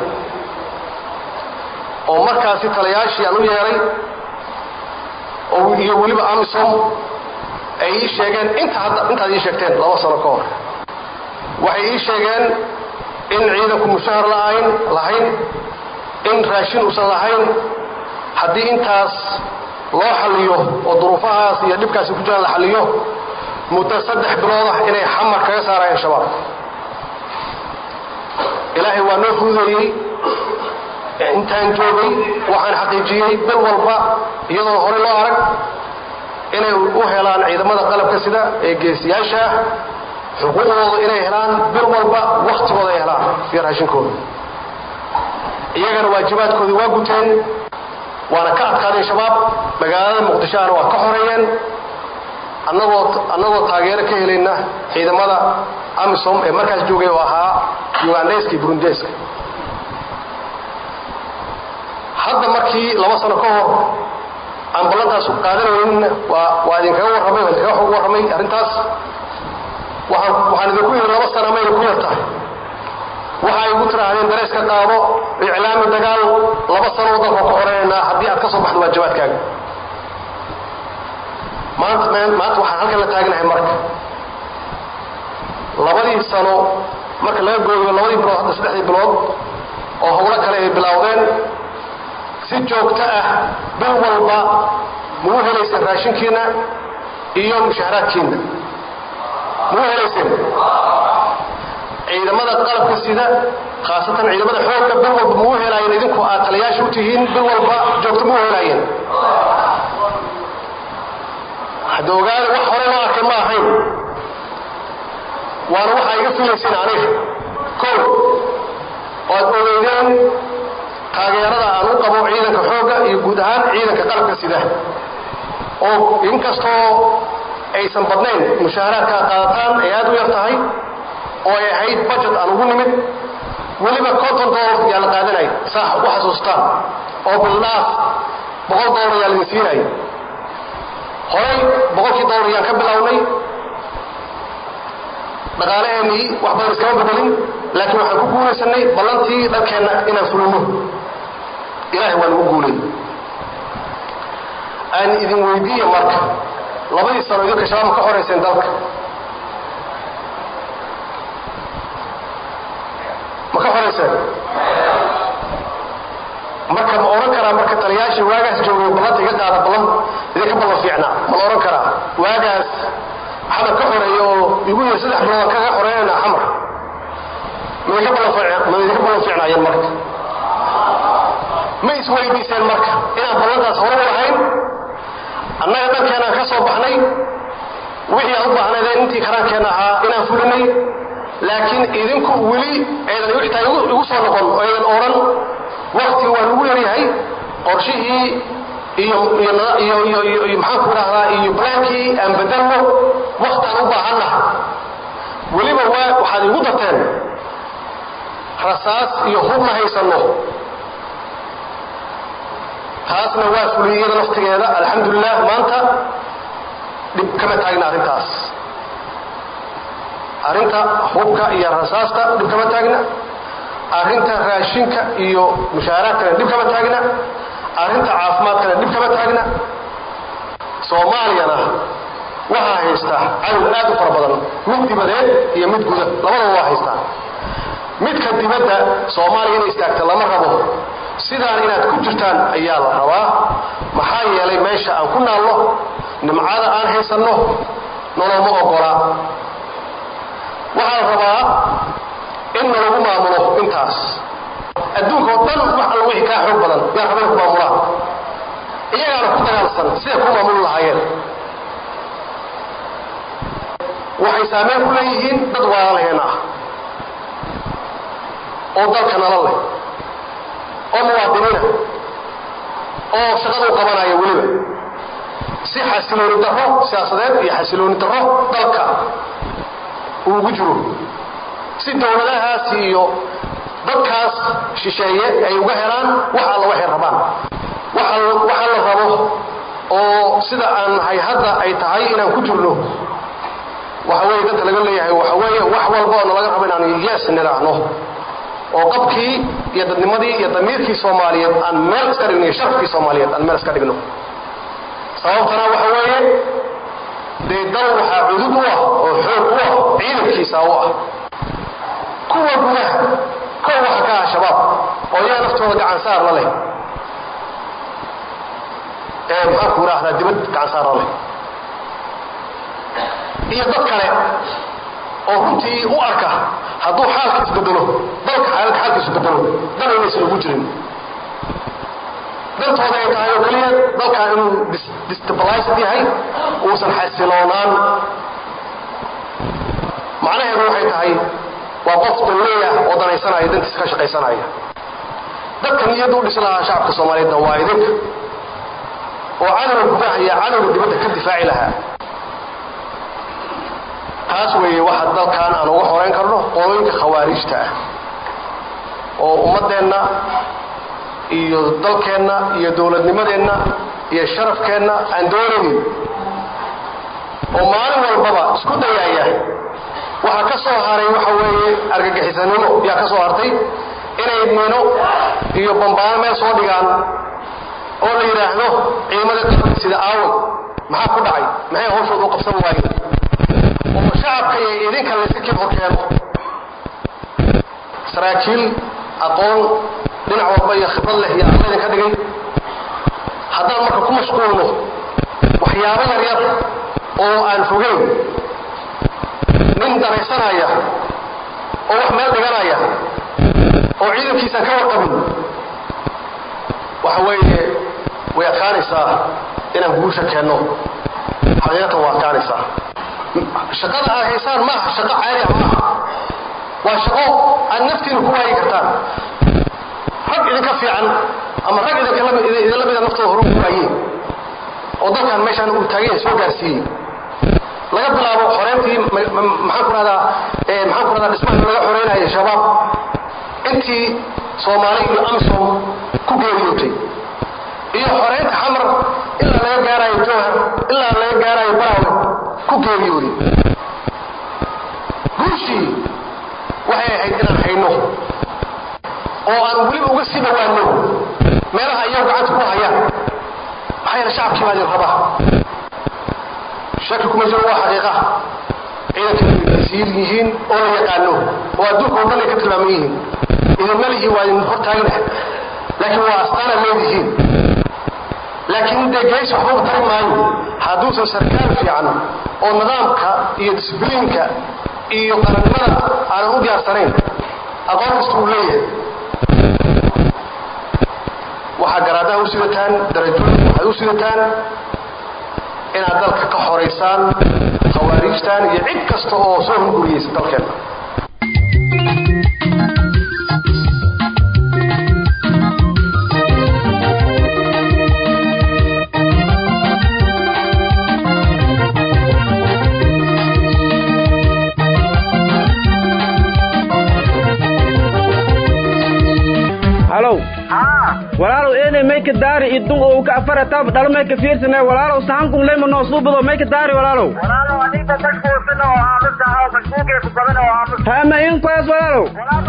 oo markaasi talayaashii aan u yeelay oo iyo weliba amisom ay ii sheegeen inta hadda intaad ii sheegteen laba sano ka hor waxay ii sheegeen in ciidanku mushahar la'ayn lahayn in raashin uusan lahayn haddii intaas loo xalliyo oo duruufahaas iyo dhibkaasi ku jiraan la xalliyo muddo saddex bilood ah inay xamar kaga saarayeen shabaab ilaahay waa noo fududeeyey intaan joogay waxaan xaqiijiyey bil walba iyadoon horey loo arag inay u helaan ciidamada qalabka sida ee geesiyaasha ah xuquuqdooda inay helaan bil walba waktigooda ay helaan iyo raashinkooda iyagana waajibaadkoodii waa guteen waana ka adkaadeen shabaab magaalada muqdishoana waa ka xoreeyeen annagoo annagoo taageero ka helayna ciidamada amisom ee markaas joogay oo ahaa ugandeyska iyo burundeska hadda markii laba sano ka hor aan ballantaas qaadanaynin waa waa idinkaga warramay waa idinkaga xog warramay arrintaas waxaan waxaan idinku yidhi laba sana mayna ku yar tahay waxa ay igu tidhaahdeen dareyska qaado iclaami dagaal laba sano waddanka ku xoreynanaa haddii aad ka soo baxdo waajibaadkaaga maanta maanta waxaan halkan la taagnahay marka labadii sano marka laga gooyo labadii bilood hadda saddexdii bilood oo howlo kale ay bilowdeen si joogto ah bil walba mau helayseen raashinkiina iyo mushaharaadkiina mau helayseen ciidamada qalabka sida khaasatan ciidamada xoogga bil walba mau helaayeen idinku aad taliyaasha u tihiin bil walba joogto mau helaayeen hadda ogaada wax hore loo arkay ma ahayn waana waxaa iga filayseen aniga kow oad ogeydeen taageerada aan u qabo ciidanka xoogga iyo guud ahaan ciidanka qalabka sida oo inkastoo aysan badnayn mushaharaadka ad qaadataan ay aad u yar tahay oo ay ahayd budget aan ugu nimid weliba conton dollar yaa la qaadanay saax u xasuustaan oo bildhaaf boqol doolar ayaa laga siinaya horay boqolkii doolar ayaan ka bilownay dhaqaalaheenii wax badan iskama bedelin laakiin waxaan ku guulaysanay ballantii dharkeenna inaan fulino ilaahay waa nagu guulay aan idin weydiiye marka labadii sano idinka shabaab ka xorayseen dalka ma ka xorayseen marka ma oran karaa marka taliyaashii waagaas joogay ballanta iga qaada ballan idinka ballan fiicnaa ma la oran karaa waagaas xamar ka xoreeya oo igu yiri saddex bilood kaga xoreynayna xamar ma idinka ballan fiicna ma idinka ballan fiicnaayeen marka ma isweydiiseen marka inaan ballantaas hore u lahayn annaga dhankeenaan ka soo baxnay wixii aan u baahnaydeen intii karaankeenna ahaa inaan fulinay laakiin idinku weli aydan xitaa igu soo noqon oo aydan odhan wakti waa lagu yaryahay qorshihii iyo iyo iyo iyo maxaan ku idhahdaa iyo blaankii aan bedelno wakti aan u baahanna weliba waa waxaad igu darteen rasaas iyo hub ma haysanno taasna waa fuliyada laftigeeda alxamdulilah maanta dhib kama taagna arrintaas arrinta hubka iyo rasaasta dhib kama taagna arrinta raashinka iyo mushaaraadkana dhib kama taagna arrinta caafimaadkana dhib kama taagna soomaaliyana waxaa haystaa cadow aad u fara badan mid dibadeed iyo mid guda labadaba waa haystaa midka dibadda soomaaliya inay istaagta lama rabo sidaan inaad ku jirtaan ayaa la rabaa maxaa yeelay meesha aan ku naalno nimcada aan haysanno noloma ogolaa waxaa la rabaa in nalagu maamulo intaas adduunka oo dhan wax alla wixii kaa xoog badan yaa rabana ku maamulaan iyagaana ku dagaalsan siday ku maamuli lahaayeen waxay saameyn ku leeyihiin dad waalalaheena ah oo dalka nala leh oo muwaadiniina oo shaqada u qabanaya weliba si xasilooni darro siyaasadeed iyo xasilooni darro dalka uu ugu jiro si dowladahaas iyo dadkaas shisheeye ay uga helaan wax alla waxay rabaan waxa la rabo oo sida aan nahay hadda ay tahay inaan ku jirno waxa weeye dadka laga leeyahay waxa weeye wax walba oo nalaga rabo inaanu yees nidhaahno oo qabkii iyo dadnimadii iyo damiirkii soomaaliyeed aan meel iska dhigno iyo sharafkii soomaaliyeed aan meel iska dhigno sababtana waxa weeye dee dal waxaa cudud u ah oo xoog u ah ciidankiisa u ah kuwa gudaha kow waxa ka ah shabaab oo yaa naftooda gacan saar la leh ee maxaan ku idhaahdaa dibad gacan saar la leh iyo dad kale oo runtii u arka hadduu xaalka isbedelo dalka xaalka isbedelo dan inaysan ugu jirin dantooda ay tahay oo keliya dalkan inuu destabilized yahay uusan xasiloonaan macnaheedu waxay tahay waa qof dawleya oo danaysanaya dantiisa ka shaqaysanaya dadka niyadda u dhisi lahaa shacabka soomaaliyeedna waa idinka oo cadowga gudaha iyo cadowga dibadda ka difaaci lahaa taas weeye waxa dalkan aan uga horeyn karno qolooyinka khawaarijta ah oo ummaddeenna iyo dalkeenna iyo dowladnimadeenna iyo sharafkeenna aan doonaynin oo maalin walbaba isku dayaaya waxaa ka soo haray waxa weeye argagixisanimo yaa ka soo hartay inay miino iyo bambaano meel soo dhigaan oo la yidhaahdo ciidamada qaranka sida aaway maxaa ku dhacay maxay hawshooda u qabsan waayeen oo shacabka iyo idinka layska kib horkeeno saraakiil aqoon dhinac walba iyo khibrad leh iyo alla idinka dhigay haddaan marka ku mashquulno waxyaabo yar yar oo aan fogeyn nin danaysanaya oo wax meel dhiganaya oo ciidankiisaan ka warqabin waxa weeye way adkaanaysaa inaan guusha keenno xaqiiqatan waa adkaanaysaa shaqada aad haysaan maaha shaqo caadi ah maaha waa shaqo aad naftiina ku waayi kartaan rag idinka fiican ama rag idinla mida naftooda hore ugu waayeen oo dalkan meeshaan uu taaganya soo gaarsiiyey laga bilaabo xoreyntii maxaan ku rahdaa maxaan ku rahdaa dhismaha laga xoreynayay shabaab intii soomaali iyo amisom ku geeriyootay iyo xoreynta xamar ilaa laga gaarayo jowhar ilaa laga gaarayo baraawe ku geeriyooday guushii waxay ahayd inaan hayno oo aan weliba uga sii dhowaano meelaha iyagu gacanta ku hayaan maxaa yeele shacabkii baa idin rabaa shaki kuma jiro waa xaqiiqa ciidanka siir yihiin oo la yaqaano oo adduunka oo dhan ay ka tilmaaman yihiin idinma lihi waa idin hortaagna laakiin waa astaana leedihiin laakiin dee gees waxba tari maayo hadduusan sarkaal fiican oo nidaamka iyo disbliinka iyo qarannimada aanan u diyaarsanayn aqoon kasta uu leeyahay waxaa garaadaha u sidataan darajooyin waxaad u sidataan inaad dalka ka xoraysaan khawaariijtan iyo cid kasta oo soo hunguriyeysa dalkeenna halow walaalow eenay mayka daari idun oo ka afaratab dhalo mayka fiirsane walaalow sahankun leyma noo suubado mayka daari walaalow hama inkoyas walaalow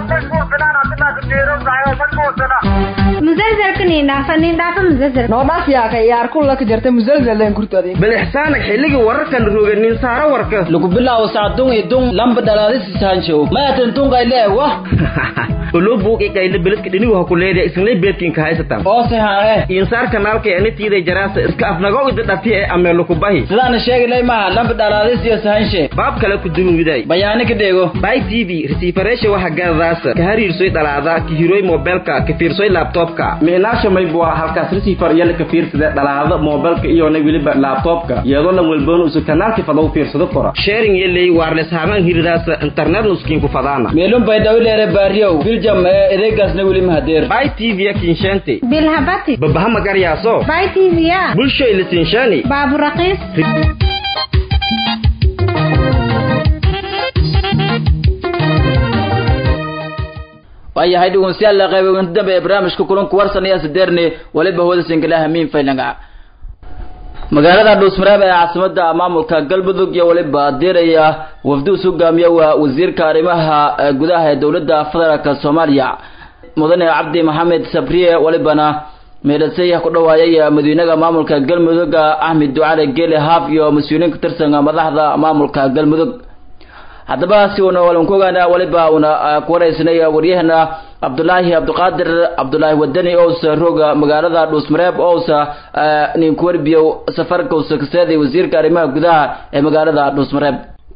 musalsalka nindhaafa nindhaafa musalsal noodhaaf yaaka yaar kulla ka jarta musalsaleen kurtadi bal ixsaanag xilligii wararkan rooga nin saaro warka lagu bilaabo sacdun idun lamba dhalaadisisaanjow maatan tunqayle wah olo buuqi qayle beledka dhinigu ha ku leedahay isinlay beedkinka haysatan oose hae insaar kanaalka anitiiday jaraasa iska afnagow ida dhati ee ameelo ku bahi sidaana sheegilay maha lamba dhalaadisiyo sahanshe baab kale ku dumiwiday bayaani ka dheego bay t v resiifareesha waxa gadadaasa ka hariirsoy dhalaada ka hiroy mobilka ka fiirsoy laptopka micnaasha maybua halkaas resiifar yala ka fiirsada dhalaada mobilka iyona weliba laptopka iyadoo lan welboon usu kanaalki fadaw fiirsado kora sharing yeley wireless hamaan hiridaasa internet nuskiinku fadaana meelun bay dhawileere baariyow biljam ee edeegaasna weli mahadeer bay t v kinshente bilhabati babaha magaryaaso bay tvya bulshoy lisinshani baaburaqiis waayahay dhegeystayaal qayb dambe ee barnaamijka kulanku warsan ayaa sideerne waliba hawada singalaha miin faylanga magaalada dhuusmareeb ee caasimada maamulka galmudug iyo waliba diraya wafdi us hogaamiya waa wasiirka arrimaha gudaha ee dowladda federaalk soomaaliya mudane cabdi maxamed sabriye walibana meedhasay ku dhawaayay madaxweynaha maamulka galmudug axmed ducale geele haaf iyo mas-uuliyiin ka tirsan madaxda maamulka galmudug haddaba si uuna walan ku ogaana waliba una ku waraysnay waryahana cabdulaahi cabdiqaadir cabdulaahi wadani ousa rooga magaalada dhuusmareeb ousa nin ku warbiyo safarka usa kaseeday wasiirka arrimaha gudaha ee magaalada dhuusmareeb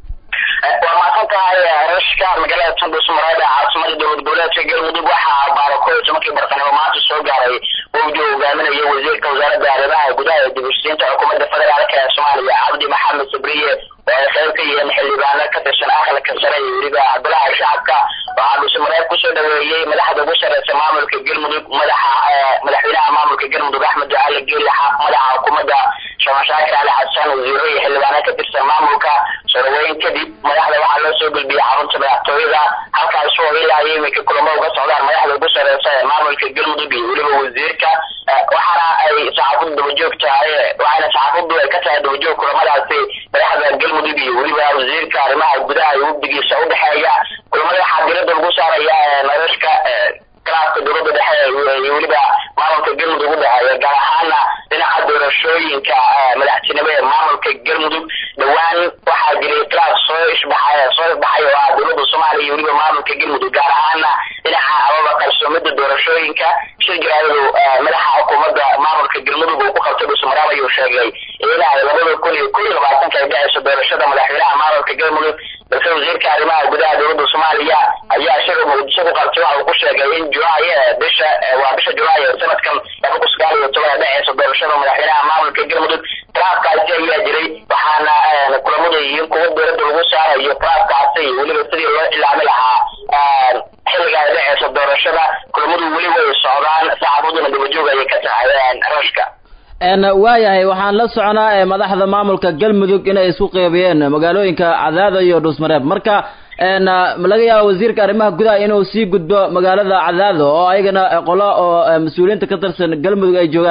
waa mahadsan tahay rashka magaalada tundhuusmareeb ee caasimada dowlad goboleedka galmudug waxaa baarakoy tobankii bartanimo maanta soo gaaray wafdi uu hogaaminayo wasiirka wasaaradda arrimaha gudaha ee dibushiinta xukuumadda federaalk ee soomaaliya cabdi maxamed sabriye oo ay qayb ka yihiin xildhibaano ka tirsan aqalka sare iyo weliba golaha shacabka waxaa dhuusmareeb kusoo dhaweeyey madaxda ugu sareysa maamulka galmudug madaxa madaxweynaha maamulka galmudug axmed ducaale geeli madaxa xukuumadda shamashaakir ali xasan wasiiro iyo xildhibaano ka tirsan maamulka soroweyn kadib madaxda waxaa loo soo gudbiyey xarunta madaxtooyada halkaas oo ilaa iyo iminka kulamo uga socdaan madaxda ugu sareysa ee maamulka galmudug iyo weliba wasiirka waxaana ay saxaafadu dabajoog tahay waxaana saxaafadu ay ka tahay dabajoog kulamadaasi madaxda galmudug iyo weliba wasiirka arrimaha gudaha iyo wafdigiisa udhexeeya kulamada waxaa dirada lagu saaraya noloshka khilaafka dowladda dhexe iyo weliba maamulka galmudug udhexeeya gaar ahaana dhinaca doorashooyinka madaxtinimo ee maamulka galmudug dhowaan waxaa jiray khilaaf soo ishbaxay soo ifbaxay oo ah dowladda soomaaliya iyo weliba maamulka galmudug gaar ahaana dhinaca amaba qarsoomida doorashooyinka shir jiraayadu madaxa xukuumadda maamulka galmudug uu ku qabtay dhuusmaraab ayuu sheegay in ay labada kun iyo kun iyo labaatanka ay dhacayso doorashada madaxweynaha maamulka galmudug balse wasiirka arrimaha gudaha dowladda soomaaliya ayaa shir muqdisho ku qabtay waxa uu ku sheegay in julaay bisha waa bisha julaay ee sanadkan laba kun sagaal iyo toban ay dhacayso doorashada madaxweynaha maamulka galmudug khilaafkaasi ayaa jiray waxaana kulamadu yihiin kuwa dowladda lagu saarayo khilaafkaasi iyo weliba sidii loo ilaami lahaa xilliga ay dhacayso doorashada kulamadu weli way socdaan saxaafaduna dabajoog ayay ka tahay rashka waayahay waxaan la soconaa madaxda maamulka galmudug inay isku qeybiyeen magaalooyinka cadaada iyo dhuusmareeb marka laga yaaba wasiirka arrimaha gudaha inuu sii gudbo magaalada cadaado oo ayagana qolo oo mas-uuliyiinta ka tirsan galmudug ay joogaan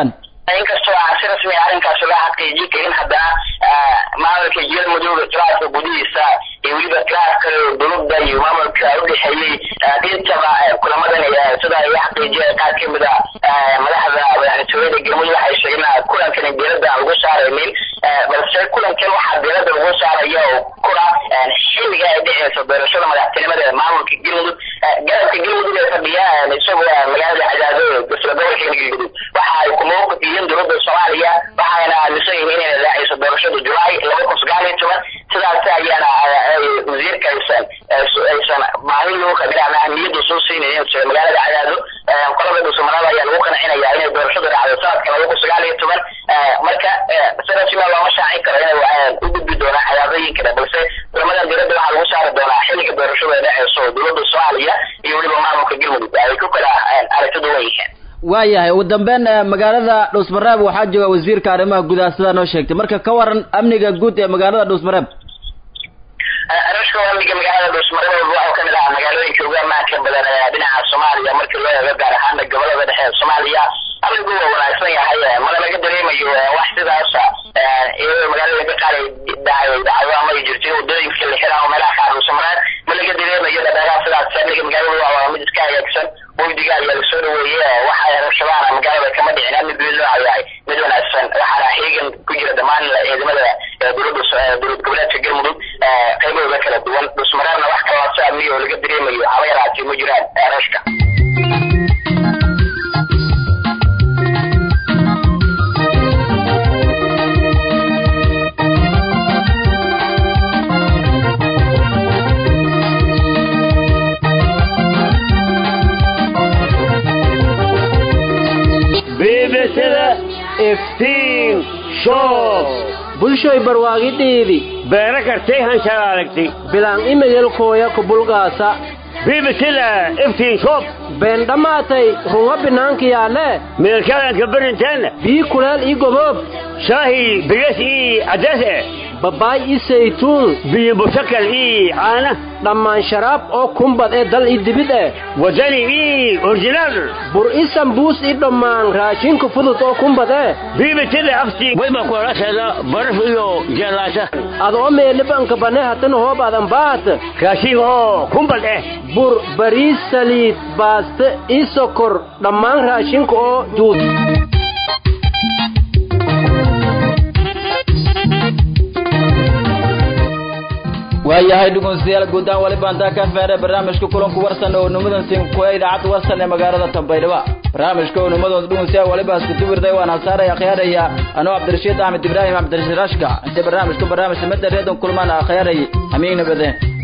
inkastoo aan si rasmi ah arrinkaas loo xaqiijin karin haddana maamulka galmudug khilaafka gudihiisa iyo weliba khilaaf kale oo dowladda iyo maamulka udhexeeyey intaba kulamadan sida ay xaqiijiyeen qaar kamid a madaxda madaxtooyada galmudug waxay sheegeen kulankan diirada aan lagu saaraynin balse kulankan waxaa diirada lagu saaraya oo kuna xilliga ay dhexeysa doorashada madaxtinimada ee maamulka galmudug garabka galmudug ee fadhiya isagoo magaalada cadaado isla gobolka galmudug waxa ay kumawqif yihiin dowladda soomaaliya waxayna aaminsan yihiin inay raacayso doorashada julaay laba kun sagaal iyo toban sidaas ayaana wasiirka aysan aysan baahi loo qabin ahmiyada soo siinayeen sida magaalada cadaado qolada dhuusamareeb ayaa lagu qancinaya inay doorashada dhacdo sanadka laba kun sagaal iyo toban marka si rasmi looma shaacin karo inay u gudbi doonaan cadaadooyin kale balse kulamadan diradda waxaa lagu saari doonaa xilliga doorashada ee dhexeyso oo dowladda soomaaliya iyo weliba maamulka galmudug ay ku kala aragti duwan yihiin waayahay ugu dambeyn magaalada dhuusmareeb waxaa jooga wasiirka arrimaha gudaha sidaa noo sheegtay marka ka waran amniga guud ee magaalada dhuusmareeb rashka amniga magaalada dhuusmareeb waxuu kamid ahaa magaalooyinka ugu amaanka badan ee dhinaca soomaaliya markii loo eego gaar ahaana gobolada dhexe ee soomaaliya amnigu waa wanaagsan yahay mana laga dareemayo wax sidaasa iyadoo magaalooyinka qaar ay dhacay dhacdo ama ay jirto wadooyinka la xiraa oo meelaha qaar dhuusmareeb ma laga dareemayo dhadheeraha sidaas amniga magaalada waa mid iska hagaagsan wafdiga ayaa lasoo dhaweeyey waxa rabshadaana magaalada kama dhicin amnigu loo yahay mid wanaagsan waxaana xiigan ku jira dhammaan ciidamada dowladda dowlad goboleedka galmudug qaybahooda kala duwan dhusmareebna wax kaloo amniga oo laga dareemayo haba yaraatee ma jiraan rashka biibisada iftiin shoob bulshoy barwaaqidhiidi beero kartay hanshalaadagtay bilaan imeyelkooya kubulgaasa biibisada iftiin shoob been dhammaatay runga binaankiyaale meelkadanka berinteenna bii kuleel ii goboob shaahi bigas ii caddees eh babaay ii saytuun biyo busakal ii caana dhammaan sharaab oo kumbad ee dal ii dibid eh wadani ii orjinaal bur ii sambuus ii dhammaan raashinka fudud oo kumbad eh biibisada aftii wayba kuolasheeda baraf iyo jeelaasha adoo meelibanka bane hatan hoob adan baat raashin oo kumbad eh bur bariis saliid baaste ii sokor dhammaan raashinka oo juud waayahay dhegeystayaal guud ahaan wali baantaa ka feeray barnaamijka kulanku warsan oo nimadan sinkuya idaacadda warsan ee magaalada Tanbaydhaba barnaamijka oo nimadan dhegeystayaal wali baas ku tibirday waan hasaaraya akhyaaraya anoo Cabdirashiid Ahmed Ibrahim Cabdirashiid Rashka inta barnaamijka barnaamij madda reedan kulmaan akhyaaraya amiin nabadeen